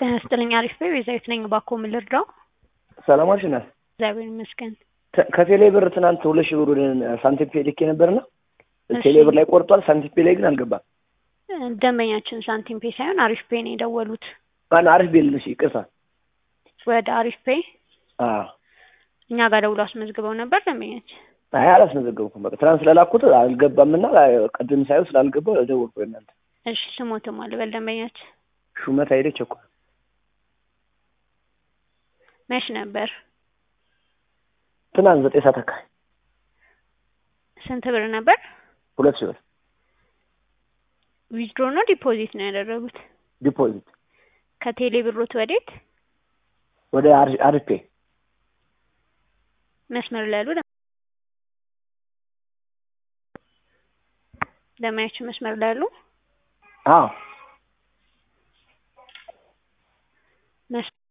ጤና ይስጥልኝ አሪፍ ነኝ ቤዛዊት ነኝ እባክዎ ምን ልርዳው ሰላም ዋልሽ እናት እግዚአብሔር ይመስገን ከ- ከቴሌ ብር ትናንት ሁለት ሺህ ብር ወደ ሳንቲም ፔ ልኬ ነበርና እሺ። ቴሌ ብር ላይ ቆርጧል ሳንቲም ፔ ላይ ግን አልገባም እ፣ ደንበኛችን ሳንቲም ፔ ሳይሆን አሪፍ ፔ ነው የደወሉት ማን አሪፍ ቤልሽ ይቅርታ ወደ አሪፍ ፔ አዎ እኛ ጋር ደውሎ አስመዝግበው ነበር ደንበኛችን አይ አላስመዘገብኩም በቃ ትናንት ስለላኩት አልገባምና ቅድም ሳይሆን ስላልገባ ደወልኩ እናንተ እሺ ስሞትም አልበል ደንበኛችን ሹመት አይደች እኮ መች ነበር ትናንት ዘጠኝ ሰዓት አካባቢ ስንት ብር ነበር ሁለት ሺህ ብር ዊዝድሮ ነው ዲፖዚት ነው ያደረጉት ዲፖዚት ከቴሌ ብሮት ወዴት ወደ አሪ- አሪፍ ፔ መስመር ላይ ያሉ ደ- ደንበኛችን መስመር ላይ ያሉ አዎ መስ-